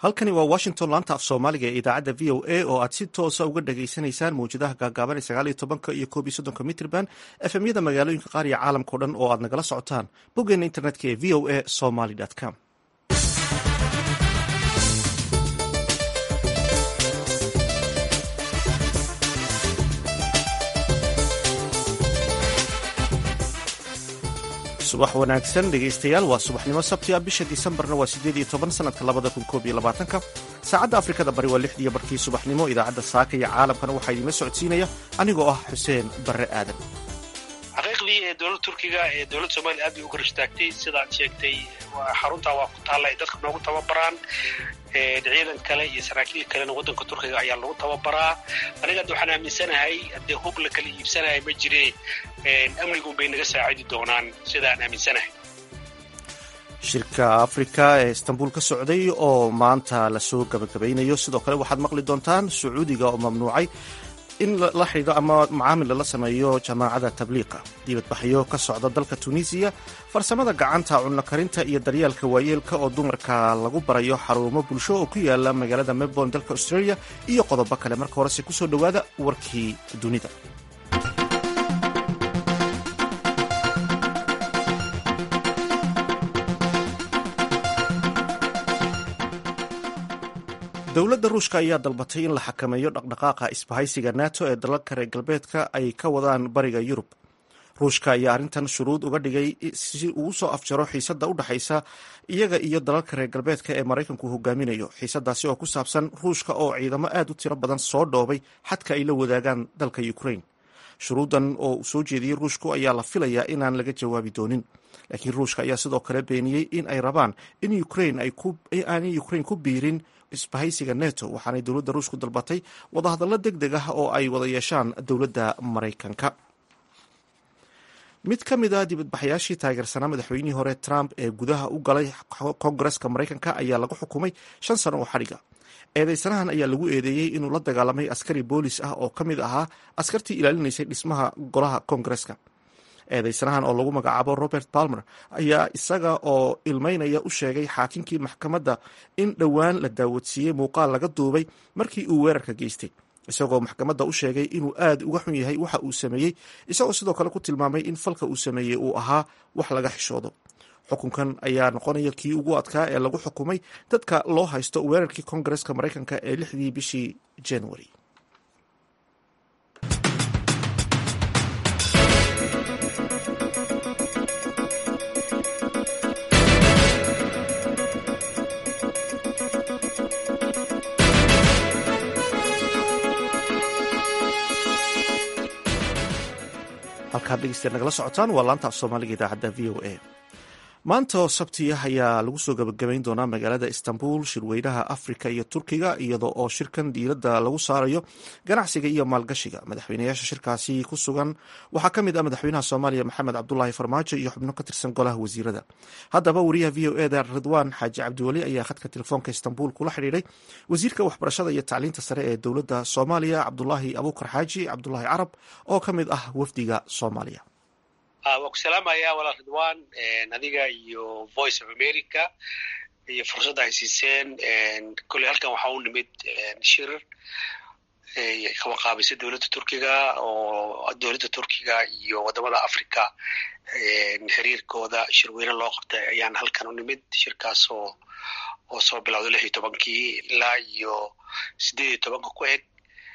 halkani waa washington laanta af soomaaliga ee idaacadda v o a oo aad si toosa uga dhageysanaysaan mawjadaha gaagaaban ee sagaal iyo tobanka iyo koob iyo soddonka mitrban efemyada magaalooyinka qaar iyo caalamkao dhan oo aad nagala socotaan boggeena internetka ee v o a somaly com subax wanaagsan dhegaystayaal waa subaxnimo sabti ah bisha disembarna waa siddeed iyo toban sanadka labada kun koob iyo labaatanka saacadda afrikada bari waa lixdiiyo barkii subaxnimo idaacadda saaka iyo caalamkana waxaa idiinla socodsiinaya anigoo ah xuseen barre aadan xaqiiqdii ee dowladda turkiga ee dowladda soomaliya aad bay u kor istaagtay sidaad sheegtay xaruntaa waa ku taalla ay dadka noogu tababaraan ciidan kale iyo saraakiil kalena waddanka turkiga ayaa lagu tababaraa aniga hadda waxaan aaminsanahay haddee hub la kala iibsanaya ma jire amnigun bay naga saacidi doonaan sidaan aaminsanahay shirka afrika ee istanbul ka socday oo maanta lasoo gabagabaynayo sidoo kale waxaad maqli doontaan sacuudiga oo mamnuucay in la xidhiidho ama macaamil lala sameeyo jamaacada tabliiqa dibadbaxyo ka socda dalka tunisiya farsamada gacanta cunno karinta iyo daryeelka waayeelka oo dumarka lagu barayo xarumo bulsho oo ku yaala magaalada melbourne dalka australia iyo qodobo kale marka horese kusoo dhowaada warkii dunida dowladda ruushka ayaa dalbatay in la xakameeyo dhaqdhaqaaqa isbahaysiga nato ee dalalka reer galbeedka ay ka wadaan bariga yurub ruushka ayaa arrintan shuruud uga dhigay si uu soo afjaro xiisadda u dhexaysa iyaga iyo dalalka reer galbeedka ee maraykanku hogaaminayo xiisadaasi oo ku saabsan ruushka oo ciidamo aad u tiro badan soo dhoobay xadka ay la wadaagaan dalka ukraine shuruuddan oo uu soo jeediyey ruushku ayaa la filayaa inaan laga jawaabi doonin laakiin ruushka ayaa sidoo kale beeniyey in ay rabaan in aanay ukraine ku biirin isbahaysiga neto waxaanay dowladda ruushku dalbatay wadahadallo deg deg ah oo ay wada yeeshaan dowladda maraykanka mid ka mid a dibadbaxayaashii taageersanaa madaxweynihii hore trump ee gudaha u galay kongareska maraykanka ayaa lagu xukumay shan sano oo xadhiga eedeysanahan ayaa lagu eedeeyey inuu la dagaalamay askari boolis ah oo ka mid ahaa askartii ilaalinaysay dhismaha golaha kongareska eedeysanahan oo lagu magacaabo robert palmer ayaa isaga oo ilmeynaya u sheegay xaakinkii maxkamadda in dhowaan la daawadsiiyey muuqaal laga duubay markii uu weerarka geystay isagoo maxkamadda u sheegay inuu aad uga xun yahay waxa uu sameeyey isagoo sidoo kale ku tilmaamay in falka uu sameeyey uu ahaa wax laga xishoodo xukunkan ayaa noqonaya kii ugu adkaa ee lagu xukumay dadka loo haysto weerarkii kongareska maraykanka ee lixdii bishii january halkaad dhegeystayaal nagala socotaan waa laanta af soomaaliga idaacadda v o a maanta oo sabtiya ayaa lagu soo gabagabayn doonaa magaalada istanbul shirweynaha afrika iyo turkiga iyadoo oo shirkan diiradda lagu saarayo ganacsiga iyo maalgashiga madaxweynayaasha shirkaasi ku sugan waxaa ka mid ah madaxweynaha soomaaliya maxamed cabdulaahi farmaajo iyo xubno ka tirsan golaha wasiirada haddaba wariyaha v o eda ridwaan xaaji cabdiweli ayaa khadka telefoonka istanbul kula xidhiidhay wasiirka waxbarashada iyo tacliinta sare ee dowladda soomaaliya cabdulaahi abuukar xaaji cabdulaahi carab oo ka mid ah wafdiga soomaaliya waa ku salaamayaa walaal ridwan adiga iyo voice of america iyo fursadda ay siiseen kolley halkan waxaa u nimid shir kawaqaabisa dowladda turkiga oo dowladda turkiga iyo waddamada africa xiriirkooda shirweyne loo qabtay ayaan halkan u nimid shirkaas oo oo soo bilowday lix iyo tobankii ilaa iyo siddeed iyo tobanka ku eg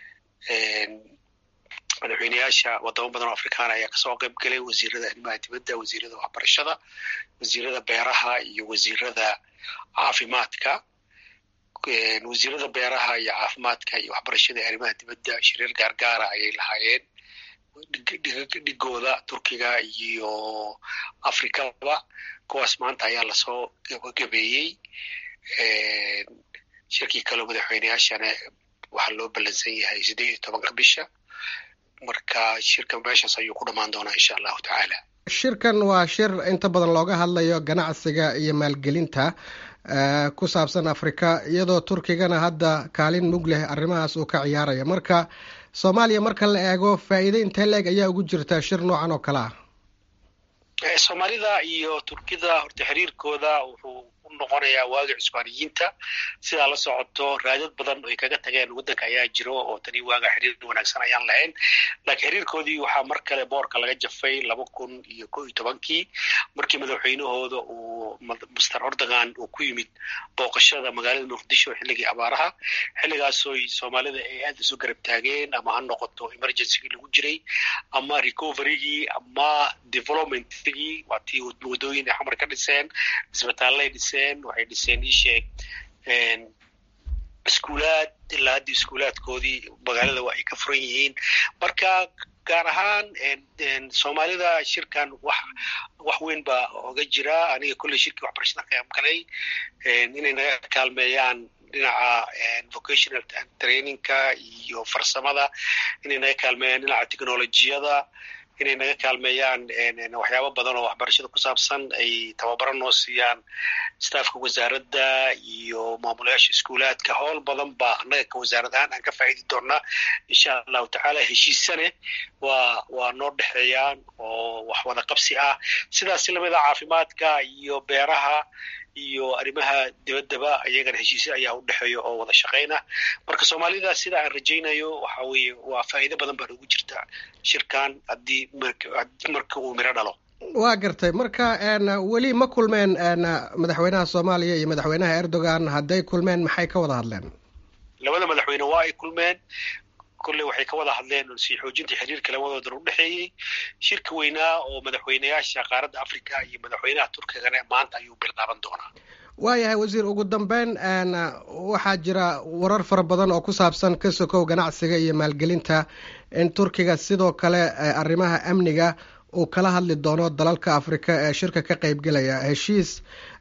madaxweyneyaasha wadamo badan oo afrikaana ayaa kasoo qayb galay wasiirada arrimaha dibadda wasiirada waxbarashada wasiirada beeraha iyo wasiirada caafimaadka wasiirada beeraha iyo caafimaadka iyo waxbarashada arrimaha dibadda shiriir gaargaara ayay lahaayeen dhigooda turkiga iyo afrikaba kuwaas maanta ayaa lasoo gabagabeeyey shirkii kaleo madaxweyneyaashana waxaa loo ballansan yahay siddeed iyo tobanka bisha marka shirkan meeshaas ayuu ku dhammaan doonaa insha allahu tacaala shirkan waa shir inta badan looga hadlayo ganacsiga iyo maalgelinta ku saabsan afrika iyadoo turkigana hadda kaalin mug leh arrimahaas uu ka ciyaaraya marka soomaaliya marka la eego faa'iide intee leeg ayaa ugu jirta shir noocan oo kale ah soomaalida iyo turkida horta xiriirkooda wuxuu u noqonayaa waagi cusbaaniyiinta sidaa la socoto raadad badan oo ay kaga tageen waddanka ayaa jiro oo tani waaga xiriir wanaagsan ayaan lahayn laakiin xiriirkoodii waxaa mar kale boorka laga jafay laba kun iyo ko iyo tobankii markii madaxweynahooda uu master ordogan uu ku yimid booqashada magaalada muqdisho xilligii abaaraha xilligaasoy soomaalida ay aad isu garab taageen ama ha noqoto emergencygii lagu jiray ama recoverygii ama developmentigii waa tii wadooyin ay xamar ka dhiseen isbitaallay dhiseen waxay dhiseen ii sheeg iskuulaad ilaa haddii iskuulaadkoodii magaalada waa ay ka furan yihiin marka gaar ahaan soomaalida shirkan wax wax weyn baa oga jira aniga kolley shirkii waxbarashada ka qaybgalay inay naga kaalmeeyaan dhinaca vocational trainingka iyo farsamada inay naga kaalmeeyaan dhinaca technolojiyada inay naga kaalmeeyaan waxyaabo badan oo waxbarashada ku saabsan ay tababaro noo siiyaan staffka wasaaradda iyo maamulayaasha iskuulaadka howl badan baa annaga ka wasaarad ahaan aan ka faa'idi doonaa insha allahu tacaala heshiisane waa waa noo dhexeeyaan oo wax wada qabsi ah sidaas lamida caafimaadka iyo beeraha iyo arrimaha dibaddaba iyagana heshiisya ayaa u dhexeeya oo wada shaqayna marka soomaalida sida aan rajaynayo waxa weeye waa faa'iido badan baa ugu jirta shirkan haddii marka uu miro dhalo waa gartay marka weli ma kulmeen madaxweynaha soomaaliya iyo madaxweynaha erdogan hadday kulmeen maxay ka wada hadleen labada madaxweyne waa ay kulmeen kolley waxay ka wada hadleen sii xoojinta xiriirka labadoodan u dhexeeyey shirka weynaa oo madaxweynayaasha qaaradda africa iyo madaxweynaha turkigana maanta ayuu bilaaban doonaa waayahay wasiir ugu dambeyn waxaa jira warar fara badan oo ku saabsan ka sokow ganacsiga iyo maalgelinta in turkiga sidoo kale arrimaha amniga uu kala hadli doono dalalka afrika ee shirka ka qeybgelaya heshiis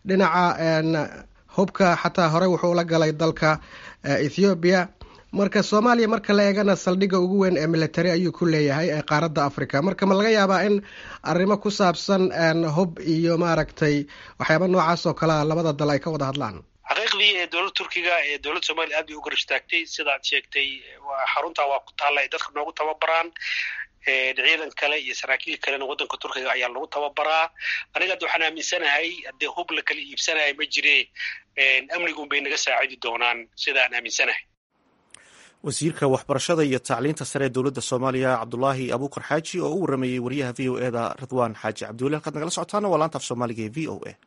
dhinaca hubka xataa horey wuxuu la galay dalka ethoobiya marka soomaaliya marka la eegana saldhigga ugu weyn ee military ayuu ku leeyahay ee qaaradda africa marka ma laga yaabaa in arrimo ku saabsan hub iyo maaragtay waxyaaba noocaas oo kalea labada dal ay ka wada hadlaan xaqiiqdii ee dowladda turkiga ee dowladda soomaliya aad bay u garab istaagtay sidaad sheegtay xaruntaa waa ku taalla ay dadka noogu tababaraan ciidan kale iyo saraakiil kalena waddanka turkiga ayaa lagu tababaraa aniga hadda waxaan aaminsanahay haddee hub la kala iibsanaya ma jire amnigun bay naga saacidi doonaan sidaan aaminsanahay wasiirka waxbarashada iyo tacliinta sare ee dowladda soomaaliya cabdulaahi abuukar xaaji oo u warameeyey wariyaha v o eda ridwaan xaaji cabdiweli halkaad nagala socotaana waa laanta af soomaaliga ee v o a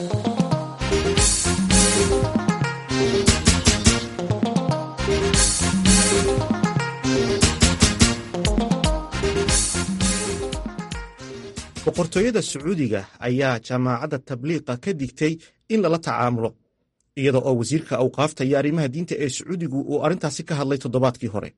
boqortooyada sacuudiga ayaa jaamacadda tabliiqa ka digtay in lala tacaamulo iyada oo wasiirka awqaafta iyo arrimaha diinta ee sacuudigu uu arrintaasi ka hadlay toddobaadkii hore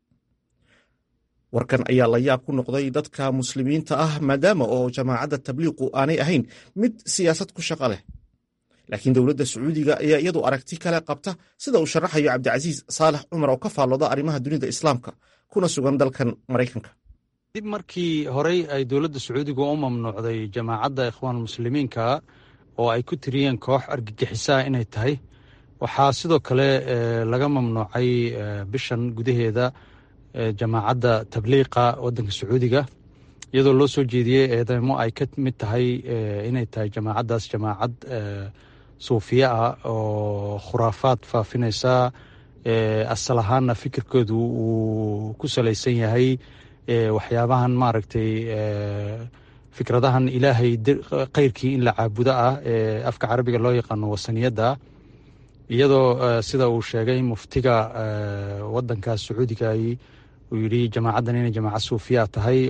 warkan ayaa la yaab ku noqday dadka muslimiinta ah maadaama oo jaamacadda tabliiqu aanay ahayn mid siyaasad ku shaqo leh laakiin dowladda sacuudiga ayaa iyadu aragti kale qabta sida uu sharaxayo cabdicasiis saalax cumar oo ka faallooda arrimaha dunida islaamka kuna sugan dalkan maraykanka dib markii horey ay dowladda sacuudiga u mamnuucday jamaacadda ikhwaan muslimiinka oo ay ku tiriyeen koox argagixisaa inay tahay waxaa sidoo kale laga mamnuucay bishan gudaheeda jamaacadda tabliiqa waddanka sacuudiga iyadoo loo soo jeediyey eedeymo ay ka mid tahay inay tahay jamaacaddaas jamaacad suufiye ah oo khuraafaad faafinaysa asal ahaanna fikirkoodu uu ku salaysan yahay waxyaabahan maaragtay fikradahan ilaahay keyrkii in la caabudo ah ee afka carabiga loo yaqaano wasaniyadda iyadoo sida uu sheegay muftiga wadankaas sacuudiga uu yidhi jamacaddan inay jamacad suufiya tahay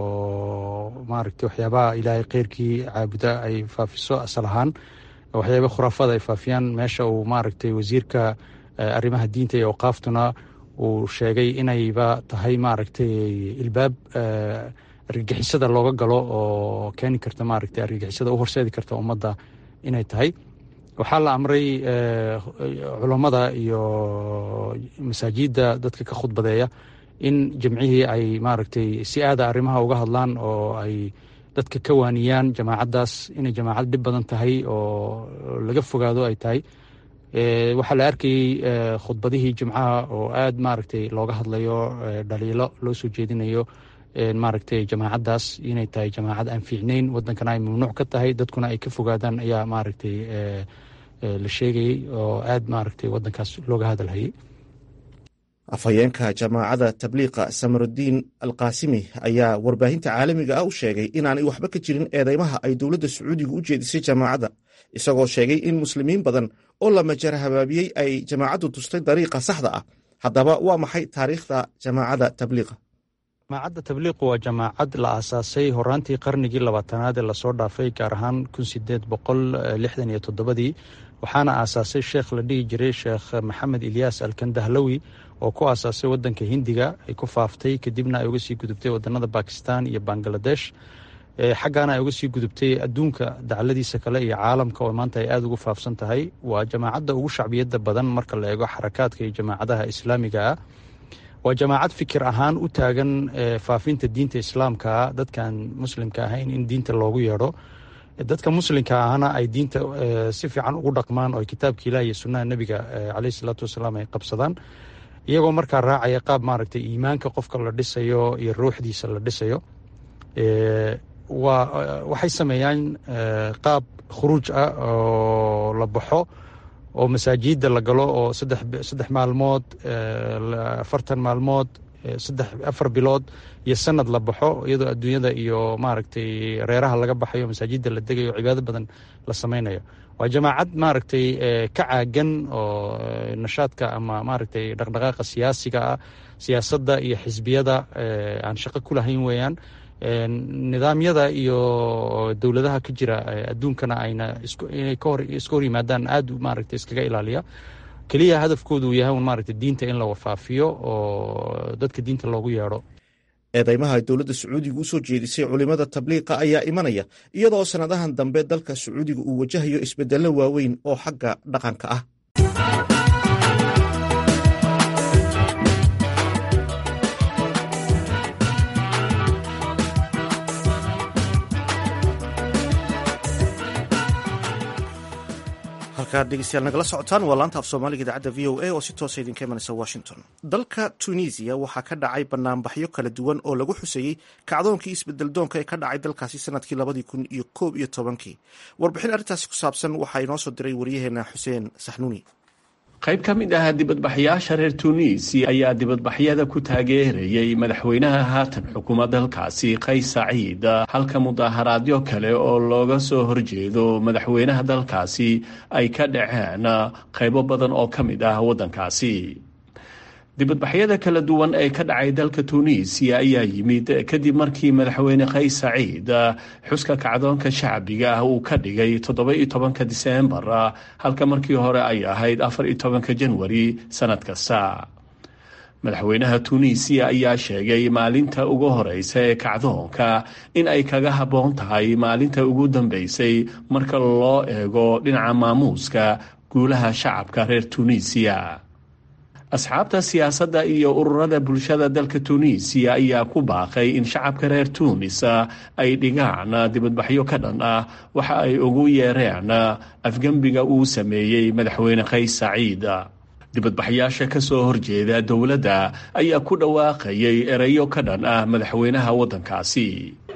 oo maaragtay waxyaabaha ilaahay keyrkii caabuda ay faafiso asal ahaan waxyaaba khuraafada ay faafiyaan meesha uu maaragtay wasiirka arrimaha diinta iyo awqaaftuna uu sheegay inayba tahay maaragtay ilbaab argagixisada looga galo oo keeni karta maaragtay argagixisada u horseedi karta ummadda inay tahay waxaa la amray culammada iyo masaajidda dadka ka khudbadeeya in jamcihii ay maaragtay si aada arrimaha uga hadlaan oo ay dadka ka waaniyaan jamaacaddaas inay jamaacad dhib badan tahay oo laga fogaado ay tahay waxaa la arkayey khudbadihii jimcaha oo aad maaragtay looga hadlayo dhaliilo loo soo jeedinayo maaragtay jamaacaddaas inay tahay jamaacad aan fiicnayn wadankana ay mamnuuc ka tahay dadkuna ay ka fogaadaan ayaa maaragtay la sheegayey oo aad maaragtay wadankaas looga hadalhayay afhayeenka jamaacadda tabliiqa samarudiin alkaasimi ayaa warbaahinta caalamiga ah u sheegay inaanay waxba ka jirin eedeymaha ay dowladda sacuudiga u jeedisay jamaacadda isagoo sheegay in muslimiin badan oo la majara habaabiyey ay jamaacaddu tustay dariiqa saxda ah haddaba waa maxay taariikhda jamaacadda tabliiqa jamaacadda tabliiqu waa jamaacad la aasaasay horaantii qarnigii labaatanaad ee lasoo dhaafay gaar ahaan kun sideed boqol lixdan iyo toddobadii waxaana aasaasay sheekh la dhihi jiray sheekh maxamed ilyaas alkandahlawi oo ku aasaasay wadanka hindiga ay ku faaftay kadibna ay uga sii gudubtay wadanada bakistan iyo bangaladesh xaggaana ay uga sii gudubtay adduunka dacladiisa kale iyo caalamka oo maanta ay aada ugu faafsan tahay waa jamaacadda ugu shacbiyadda badan marka la eego xarakaadka iyo jamaacadaha islaamiga ah waa jamaacad fikir ahaan u taagan faafinta diinta islaamkaa dadkaan muslimka ahayn in diinta loogu yeedho dadka muslimka ahna ay diinta si fiican ugu dhaqmaan oo kitaabka ilaah iyo sunnaha nebiga caleyhi salaatu wasalaam ay qabsadaan iyagoo markaa raacaya qaab maaragtay iimaanka qofka la dhisayo iyo ruuxdiisa la dhisayo waa waxay sameeyaan qaab khuruuj ah oo la baxo oo masaajidda la galo oo saddex saddex maalmood afartan maalmood saddex afar bilood iyo sanad la baxo iyadoo adduunyada iyo maaragtay reeraha laga baxayo masaajidda la degayo o cibaado badan la sameynayo waa jamaacad maaragtay ka caagan oo nashaadka ama maaragtay dhaqdhaqaaqa siyaasiga ah siyaasadda iyo xisbiyada aan shaqo ku lahayn weeyaan nidaamyada iyo dowladaha ka jira adduunkana ayna inay iska hor yimaadaan aad maaragtay iskaga ilaaliya keliya hadafkoodu uu yahay un maaragtay diinta in la wafaafiyo oo dadka diinta loogu yeedho eedeymaha ay dowladda sacuudiga u soo jeedisay culimada tabliiqa ayaa imanaya iyadoo sannadahan dambe dalka sacuudiga uu wajahayo isbedello waaweyn oo xagga dhaqanka ah halkaad dhegeystayaal nagala socotaan waa laanta af soomaaliga idaacadda v o a oo si toosa idinka imanaysa washington dalka tunisiya waxaa ka dhacay banaanbaxyo kala duwan oo lagu xuseeyey kacdoonkii isbedeldoonka ee ka dhacay dalkaasi sanadkii labadii kun iyo koob iyo tobankii warbixin arrintaasi ku saabsan waxaa inoo soo diray waryaheena xuseen saxnuuni qayb ka mid ah dibadbaxyaasha reer tuuniisi ayaa dibadbaxyada ku taageerayay madaxweynaha haatan xukuma dalkaasi qays saciid halka mudaaharaadyo kale oo looga soo horjeedo madaxweynaha dalkaasi ay ka dhaceen qaybo badan oo ka mid ah waddankaasi dibadbaxyada kala duwan ee ka dhacay dalka tuuniisiya ayaa yimid kadib markii madaxweyne qays saciid xuska kacdoonka shacbiga ah uu ka dhigay toddoba-iyo tobanka diseembar halka markii hore ay ahayd afar iyo tobanka janwari sannad kasta madaxweynaha tuuniisiya ayaa sheegay maalinta ugu horeysa ee kacdoonka in ay kaga habboon tahay maalinta ugu dambeysay marka loo eego dhinaca maamuuska guulaha shacabka reer tuuniisiya asxaabta siyaasadda iyo ururada bulshada dalka tuuniisiya ayaa ku baaqay in shacabka reer tuunis ay dhigaan dibadbaxyo ka dhan ah waxa ay ugu yeereen afgembiga uu sameeyey madaxweyne qays saciid dibadbaxyaasha ka soo horjeeda dowladda ayaa ku dhawaaqayay erayo ka dhan ah madaxweynaha waddankaasi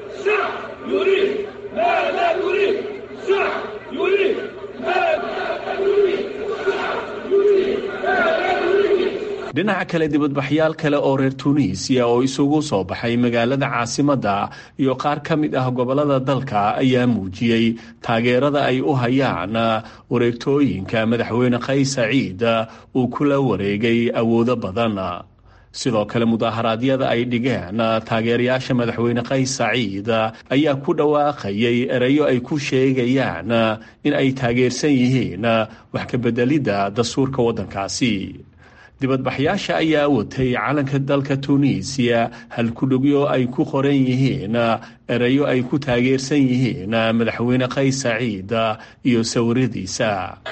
dhinaca kale dibadbaxyaal kale oo reer tuuniisiya oo isugu soo baxay magaalada caasimadda iyo qaar ka mid ah gobollada dalka ayaa muujiyey taageerada ay u hayaan wareegtooyinka madaxweyne qays saciid uu kula wareegay awoodo badan sidoo kale mudaaharaadyada ay dhigeen taageerayaasha madaxweyne qays saciid ayaa ku dhawaaqayay erayo ay ku sheegayaan in ay taageersan yihiin wax ka bedelidda dastuurka waddankaasi dibadbaxyaasha ayaa watay calanka dalka tuuniisiya halkudhugyo ay ku qoran yihiin erayo ay ku taageersan yihiin madaxweyne qays saciid iyo sawiradiisa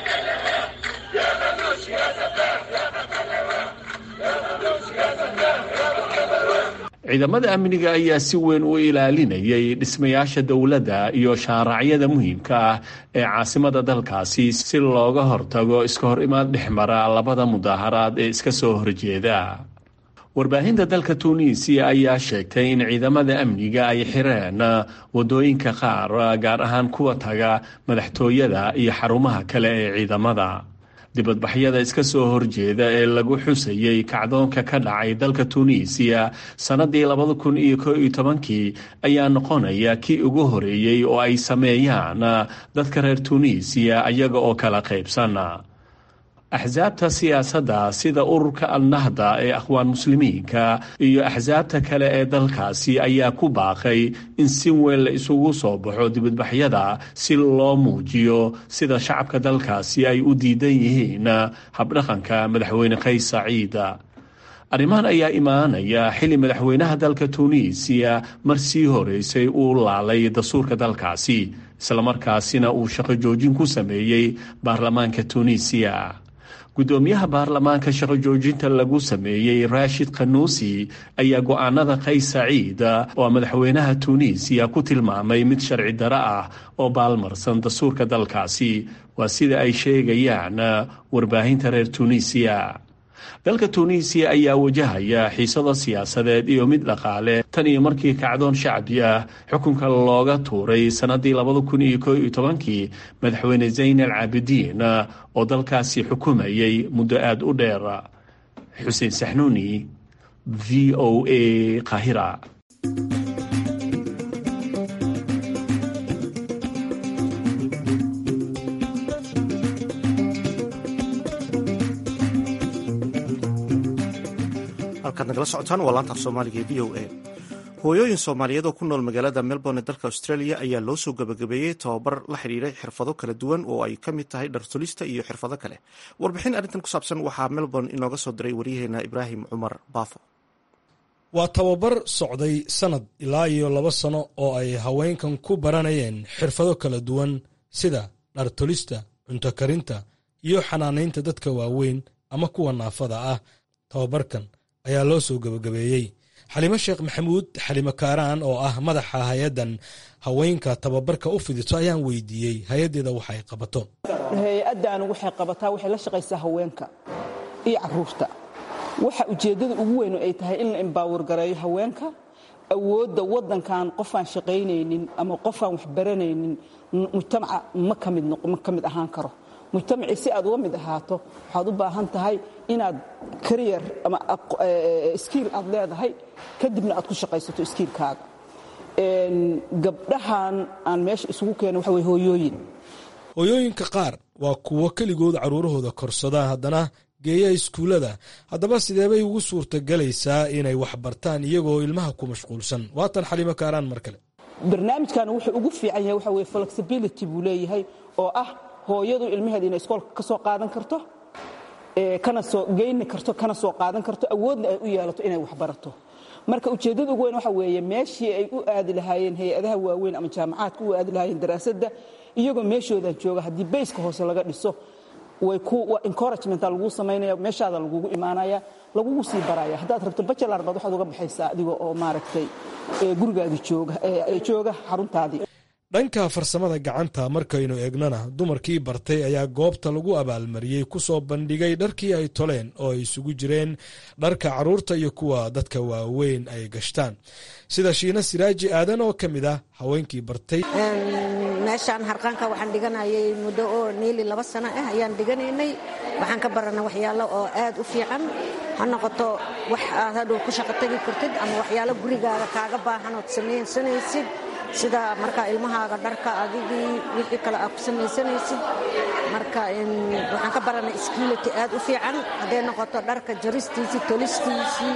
ciidamada amniga ayaa si weyn u ilaalinayay dhismayaasha dowladda iyo shaaracyada muhiimka ah ee caasimada dalkaasi si looga hortago iska hor imaad dhexmara labada mudaaharaad ee iska soo horjeeda warbaahinta dalka tuuniisiya ayaa sheegtay in ciidamada amniga ay xireen wadooyinka qaar gaar ahaan kuwa taga madaxtooyada iyo xarumaha kale ee ciidamada dibadbaxyada iska soo horjeeda ee lagu xusayey kacdoonka ka dhacay dalka tuuniisiya sannadii labada kun iyo ko iyo tobankii ayaa noqonaya kii ugu horeeyey oo ay sameeyaan dadka reer tuuniisiya iyaga oo kala qaybsan axsaabta siyaasadda sida ururka alnahda ee akhwaan muslimiinka iyo axsaabta kale ee dalkaasi ayaa ku baaqay in si weyn la isugu soo baxo dibadbaxyada si loo muujiyo sida shacabka dalkaasi ay u diidan yihiin habdhaqanka madaxweyne qays saciid arrimahan ayaa imaanaya xilli madaxweynaha dalka tuuniisiya mar sii horeysay uu laalay dastuurka dalkaasi islamarkaasina uu shaqo joojin ku sameeyey baarlamaanka tuuniisiya guddoomiyaha baarlamaanka shaqo joojinta lagu sameeyey raashid khanuusi ayaa go-aanada qays saciid oo madaxweynaha tuuniisiya ku tilmaamay mid sharci daro ah oo baalmarsan dastuurka dalkaasi waa sida ay sheegayaan warbaahinta reer tuuniisiya dalka tuuniisiya ayaa wajahaya xiisado siyaasadeed iyo mid dhaqaale tan iyo markii kacdoon shacbi ah xukunka looga tuuray sannadii labada kun iyo ko iyo tobankii madaxweyne zayn al caabidiin oo dalkaasi xukumayay muddo aada u dheer xuseen saxnuuni v o a kahira halkaad nagala socotaan waa laanta af soomaaliga ee v o a hooyooyin soomaaliyeed oo ku nool magaalada melbourne ee dalka australia ayaa loo soo gabagabeeyey tababar la xidhiiray xirfado kala duwan oo ay ka mid tahay dhartulista iyo xirfado kale warbixin arrintan ku saabsan waxaa melbourne inooga soo diray waryaheena ibraahim cumar baafo waa tababar socday sannad ilaa iyo laba sano oo ay haweenkan ku baranayeen xirfado kala duwan sida dhartulista cunto karinta iyo xanaanaynta dadka waaweyn ama kuwa naafada ah tababarkan ayaa loo soo gabagabeeyey xalimo sheekh maxamuud xalimo kaaraan oo ah madaxa hay-addan haweenka tababarka u fidiso ayaan weydiiyey hay-addeeda waxa ay qabato hay-addaanu waxay qabataa waxay la shaqaysaa haweenka iyo caruurta waxa ujeeddada ugu weyn ay tahay in la embaawar gareeyo haweenka awoodda waddankan qofaan shaqaynaynin ama qofaan wax baranaynin mujtamaca ma ka mid ahaan karo mujtamacii si aad uga mid ahaato waxaad u baahan tahay inaad kariyar ama iskiil aad leedahay kadibna aad ku shaqaysato iskiilkaaga gabdhahan aan meesha isugu keena waxa wey hooyooyin hooyooyinka qaar waa kuwo keligood carruurahooda korsada haddana geeya iskuullada haddaba sideebay ugu suurtagelaysaa inay wax bartaan iyagoo ilmaha ku mashquulsan waatan xalimo kaaraan mar kale barnaamijkan wuxuu ugu fiican yahay waxa weye flexibility buu leeyahay oo ah hooyadu ilmaheeda inay iskoolka ka soo qaadan karto kana soo geyni karto kana soo qaadan karto awoodna ay u yeelato inay wax barato marka ujeeddada ugu weyn waxa weeye meeshii ay u aadi lahaayeen hay-adaha waaweyn ama jaamacaadka u aadi lahaayeen daraasadda iyagoo meeshoodan jooga haddii bayska hoose laga dhiso way ku encouragement laguu samaynaya meeshaada lagugu imaanaya lagugu sii baraya haddaad rabto bachelar baad waxaad uga baxaysaa adiga oo maaragtay gurigaadii jooga jooga xaruntaadii dhanka farsamada gacanta markaynu eegnana dumarkii bartay ayaa goobta lagu abaalmariyey ku soo bandhigay dharkii ay toleen oo ay isugu jireen dharka carruurta iyo kuwa dadka waaweyn ay gashtaan sida shiina siraaji aadan oo ka mid ah haweenkii bartay meeshaan harqaanka waxaan dhiganayay muddo oo niili laba sano ah ayaan dhiganaynay waxaan ka baranay waxyaalo oo aad u fiican ha noqoto wax aad hadhow ku shaqo tegi kartid ama waxyaalo gurigaaga kaaga baahan ood samaysanaysid sida markaa ilmahaaga dharka adigii wixii kale aad ku samaysanaysid marka waxaan ka baranay skility aad u fiican hadday noqoto dharka jaristiisii tolistiisii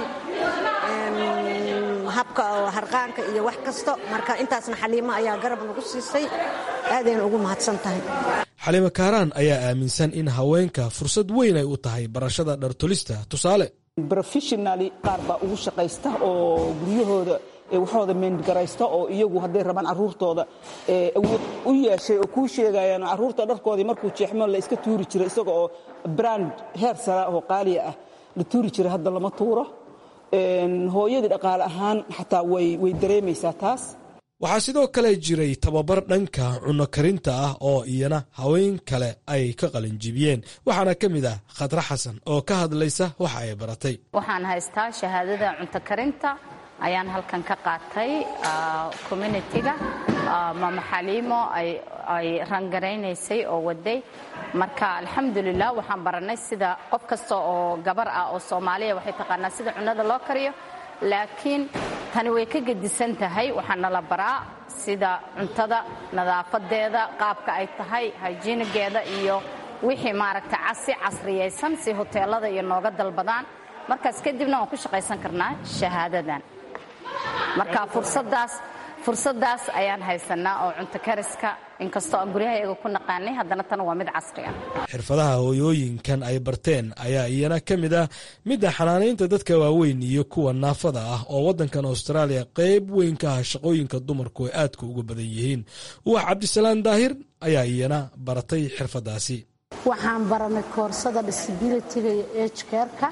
habka harqaanka iyo wax kasto marka intaasna xaliimo ayaa garab nagu siisay aadayna ugu mahadsan tahay xaliimo kaaraan ayaa aaminsan in haweenka fursad weyn ay u tahay barashada dhartolista tusaale professionally qaar baa ugu shaqaysta oo guryahooda waxooda meengaraysta oo iyagu hadday rabaan caruurtooda awood u yeeshay oo kuu sheegayaan caruurta dharkoodii markuu jeexmo la iska tuuri jiray isaga oo brand heer sara oo qaaliya ah la tuuri jiray hadda lama tuuro hooyadii dhaqaale ahaan xataa way dareemaysaa taas waxaa sidoo kale jiray tababar dhanka cunno karinta ah oo iyana haween kale ay ka qalinjibiyeen waxaana ka mid ah khadre xasan oo ka hadlaysa waxa ay baratay waxaan haystaa shahaadada cunto karinta ayaan halkan ka qaatay communitiga maama xaliimo ay rangaraynaysay oo waday marka alxamdulilah waxaan baranay sida qof kasta oo gabar ah oo soomaaliya waxay taqaanaa sida cunnada loo kariyo laakiin tani way ka gedisan tahay waxaa nala baraa sida cuntada nadaafadeeda qaabka ay tahay hyjiinigeeda iyo wixii maaragta si casriyaysan si hoteelada iyo nooga dalbadaan markaas kadibna waan ku shaqaysan karnaa shahaadadan marka fursadaas fursadaas ayaan haysanaa oo cunto kariska inkastoo aan guryahayaga ku naqaanay haddana tan waa mid casri ah xirfadaha hooyooyinkan ay barteen ayaa iyana ka mid ah midda xanaanaynta dadka waaweyn iyo kuwa naafada ah oo waddankan austraaliya qayb weyn ka ah shaqooyinka dumarku ay aadka uga badan yihiin wax cabdisalaan daahir ayaa iyana baratay xirfadaasi waxaan baranay koorsada disabilityga iyo ejkerka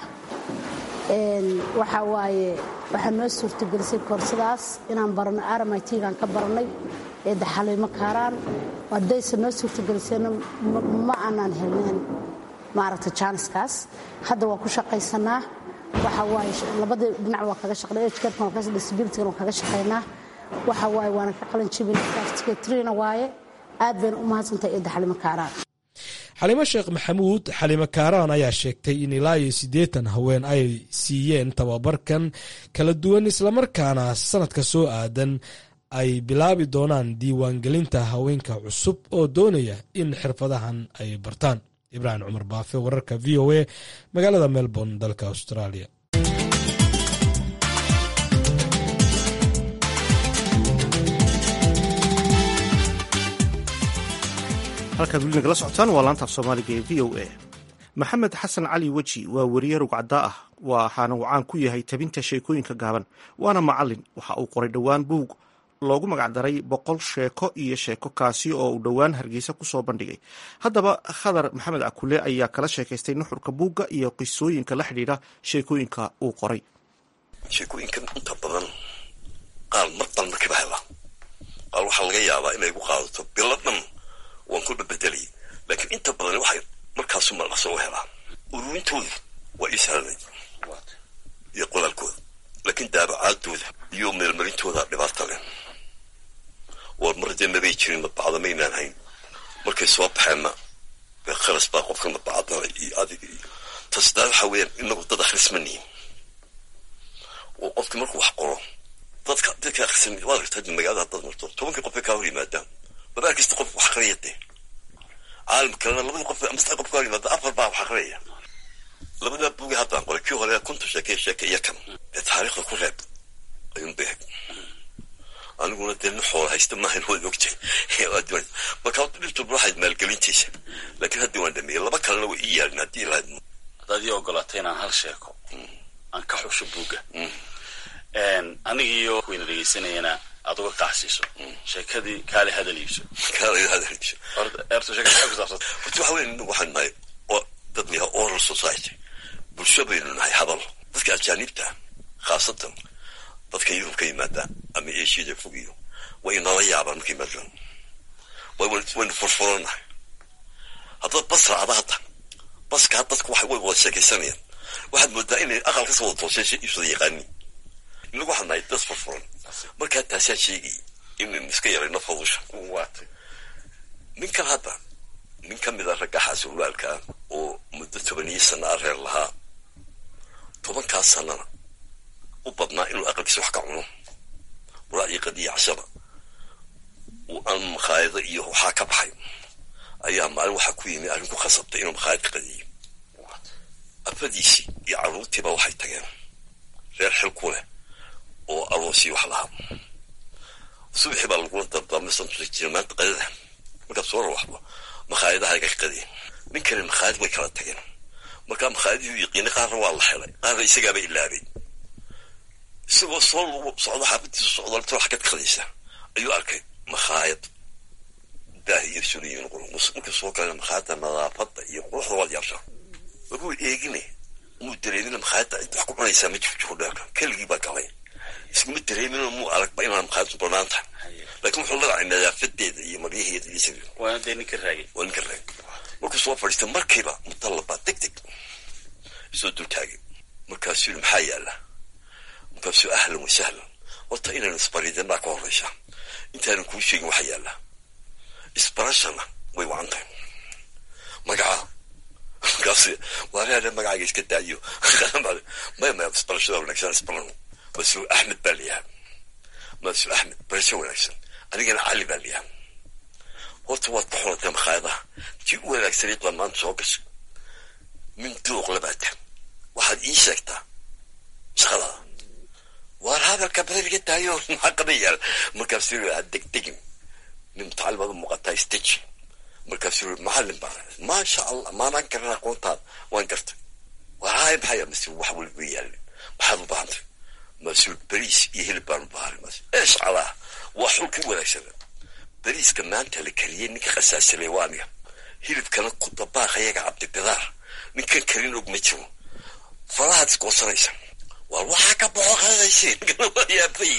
waxaa waaye waxaa noo suurtagelisay koorsadaas inaan barano rmitgaan ka baranay ee daxaliimo kaaraan haddayse noo suurtagelisayna ma aanaan helneen maaragta jaaniskaas hadda waan ku shaqaysanaa waxa waaye labadii dhinac waa kaga shaqnay ejkerkan waa kaga disabilitygan waa kaga shaqaynaa waxa waaye waana ka qalin jibin certificatrina waaye aad bayna u mahadsantahay ee daxaliimo kaaraan xalimo sheekh maxamuud xalimo kaaraan ayaa sheegtay in ilaa iyo siddeetan haween ay siiyeen tababarkan kala duwan islamarkaana sanadka soo aadan ay bilaabi doonaan diiwaangelinta haweenka cusub oo doonaya in xirfadahan ay bartaan ibraahim cumar baafe wararka v o a magaalada melbourne dalka australia halkaad weli nagala socotaan waa laantaaf soomaaliga ee v o a maxamed xasan cali weji waa weriye rugcaddaa ah waxaana uu caan ku yahay tabinta sheekooyinka gaaban waana macalin waxa uu qoray dhowaan buug loogu magacdaray boqol sheeko iyo sheeko kaasi oo uu dhowaan hargeysa kusoo bandhigay haddaba khadar maxamed akule ayaa kala sheekaystay nuxurka buugga iyo qisooyinka la xidhiidha sheekooyinka uu qoray sheekooyinkan inta badan qaar mar dal markiiba hela qaar waxaa laga yaabaa inay gu qaadato bilo dhan waan ku babedelay laakiin inta badan waxay markaasu malaqso u helaa ururintooda waa ii sahlanay iyo qolaalkooda laakiin daabacaadooda iyo meelmarintooda dhibaata leh war mar dee mabay jirin madbacda maynaan hayn markay soo baxeenna khalas baa qofka madbacadana iyo adiga iyo tasdaa waxaa weeyaan inagu dad akhris ma nihin oo qofkii markuu wax qoro dadka dadka akhrisan waad aragtaa magaalada haddaad marto tobankii qof bay kaa hor yimaadaan babaal kasta qof wax aqriya dee caalam kalena labadii qof ama saddex qof kaa hor yimaada afar baa wax aqriyaya labadaa buugi haddaan qoray kii hore kunta sheeke sheeke iyo kan ee taariikhda ku reeb ayuun bay hag aniguna dee nin xoola haysta maahan waad ogtay marka dhibtuba waxayd maalgelintiisa laakiin haddii waan dhameeyey laba kalena way ii yaalin haddii lahayd haddaad ii ogolaatay inaan hal sheeko aan ka xusho buugga anigiiyo wayna dhegeysanayana aad uga qaxsiiso sheekadii kaale hadal iibso kaale hadal iibso eerto sheekada maxay ku saabsan horta waxa weyn waxaan nahay oo dad la yahay oral society bulsho baynu nahay hadal dadka ajaanibta khaasatan dadka yurub ka yimaada ama eeshiyada fog iyo way inala yaabaan marka yimaadaan waynu furfuranahay haddaad bas raacda hadda baskaa dadku waxay way wada sheekaysanayaan waxaad moodaa inay aqal kasoo wada tooseen iibsada yaqaani inagu waxaan nahay dad furfuran markaa taasaa sheegay inaynu iska yarayno fadusha ninkan hadda nin ka mid a ragga xaasulwaalkaa oo muddo tobaniyo sana a reer lahaa tobankaas sanana u badnaa inuu aqalkiisa wax ka cuno walaacii qadiya cashaba uu aan makhaayado iyo waxaa ka baxay ayaa maalin waxaa ku yimi arrin ku khasabtay inuu makhaayad ka qadiyo afadiisii iyo carruurtiiba waxay tageen reer xil ku leh oo aroosii wax lahaa subaxii baa lagula dardaarmay santusa jira maanta qadada markaad soo rawaxdo makhaayadaha iga qadiya nin kale makhaayad way kala tageen markaa makhaayadihii yaqiinay qaarna waa la helay qaarna isagaaba ilaabay isagoo soo lagu socdo xaafadiisa socdalta wax kad qadaysa ayuu arkay makhaayad daah iyo suliyin markii soo galay makhaayadda nadaafadda iyo quruxda waad yaabsaa markuu eegine muu dareemina makhaayadda cid wax ku cunaysaa ma jirto dheerka keligii baa galay iskama dareemina muu aragba inaan makhaayaddu banaan tahay laakiin wuxuu ladacay nadaafadeeda iyo maryaheeda iyo sida waana dee ninka raagay waa ninka raagay markuu soo fadhiistay markiiba mutallabaa deg deg soo dultaagay markaasuu yidhi maxaa yaala markaasuu ahlan wa sahlan horta inaynu isbaridanaa ka horreysa intaanan kuu sheegin waxaa yaala isbarashana way wacan tahay magacaa markaas waalaala magacaaga iska daayo maya maya isbarashada wanaagsan isbarano mas-uul axmed baa layaha mas-uul axmed barasho wanaagsan anigana cali baa layaha horta waad ka xoratay makhaayadaha tii u wanaagsanayd baa maanta soo gashay min duuq labaata waxaad ii sheegtaa shaqadaada waar hadalka badaliga daayo maxaa qaban yaal markaasuu yiri ha degdegin nin mutacallim aad u muuqataa isteji markaasuu yiri macallin baa maasha allah maanaan garan aqoontaada waan gartay waar haay maxaya mase wax waliba yaalin maxaad u baahantay masuul beriis iyo hilib baan u baahanay mas eesh calaa waa xulkii wanaagsana beriiska maanta la kariyey ninka khasaasilay waa aniga hilibkana ku dabaaq ayaga cabdibidaar ninkan karin og ma jiro farahaad isgoosanaysa waa waxaa ka boqo qaadaysiin yaabay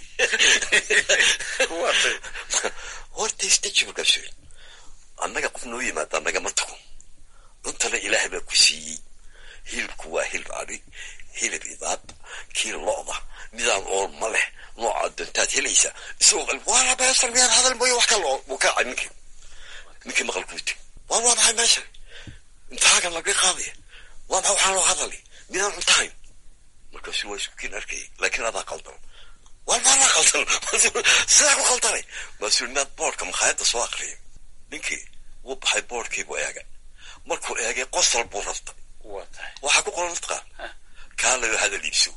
horta istaji markaas annaga qof noo yimaada nagama tago cuntana ilaahay baa ku siiyey hilibku waa hilib adhi hilib idaad kii lo-da midaan ool ma leh nooca dantaad helaysa isagoo qal waana beesar miyaan hadal mooyo wax kale uu kaacay ninkii ninkii maqalkuu teg waa waa maxay meeshan imtixaankan laga qaadaya waa maxay waxaan loo hadalay midaan cuntahayn markaasu waa isku kiin arkayay laakiin adaa qaldan waa maanaa qaldan sidaa ku qaldanay maasuu inaad boodhka makhaayadda soo akriyay ninkii wuu baxay boodhkii buu eegay markuu eegay qosol buu rabtay waxaa ku qoran mataqaan kaalay oo hadal iibso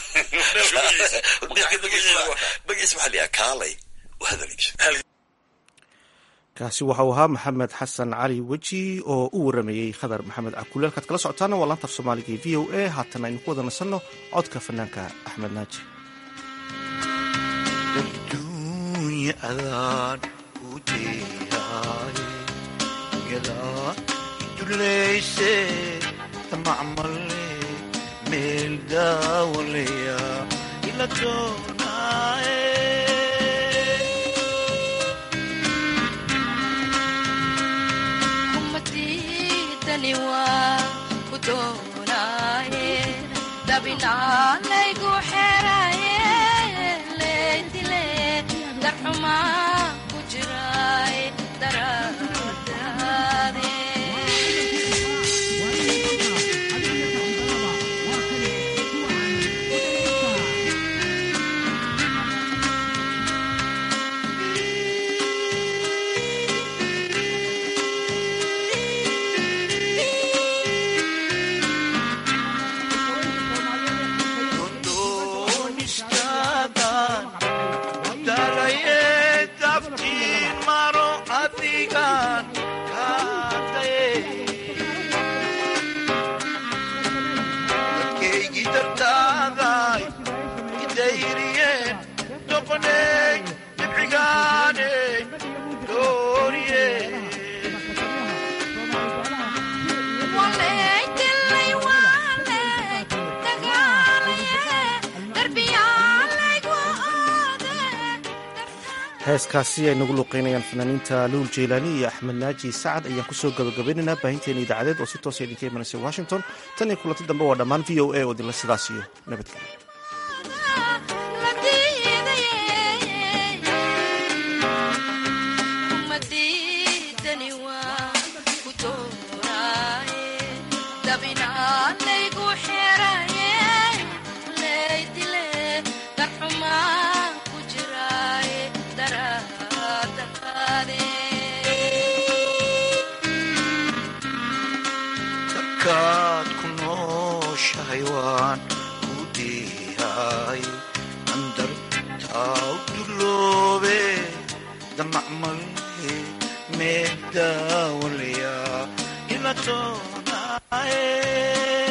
magaciisa waxaa layaha kaalay oo hadal iibso kaasi waxau ahaa maxamed xasan cali weji oo u waramayey khadar maxamed cabkulle halkaad kala socotaana waa laanta af soomaaliga v o a haatan aynu ku wada nasanno codka fanaanka axmed naaji adduunya adaan u deeyaay yadaa iduleyse tamacmale meel daawaleya ila doonaaye dabinaalaygu xeraye leydile darxuma ku jiray daradaade heeskaasi ay nagu luuqeynayaan fanaaniinta luul jeylaani iyo axmed naaji sacad ayaan kusoo gabagabaynaynaa baahinteena idaacadeed oo si toosa idinka imanaysa washington tan iyo kulanti dambe waa dhammaan v o a oo idinla sidaas iyo nabadgelyo kaad ku nooshahay waan ku diihay andartaa u duloobe damacmale meedaawalaya ila doonaaye